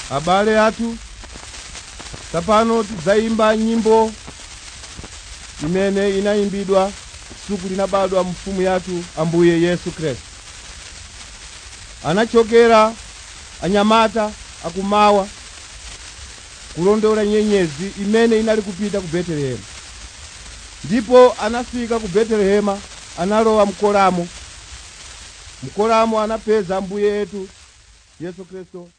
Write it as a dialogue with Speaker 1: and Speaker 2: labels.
Speaker 1: abale athu tsapano tidzayimba nyimbo imene inayimbidwa tsiku linabadwa mfumu yathu ambuye yesu khristu anachokera anyamata akumawa kulondola nyenyezi imene inali kupita ku betelehemu ndipo anafika ku betelehema analowa mkolamo mkolamo anapeza ambuye yetu yesu khristu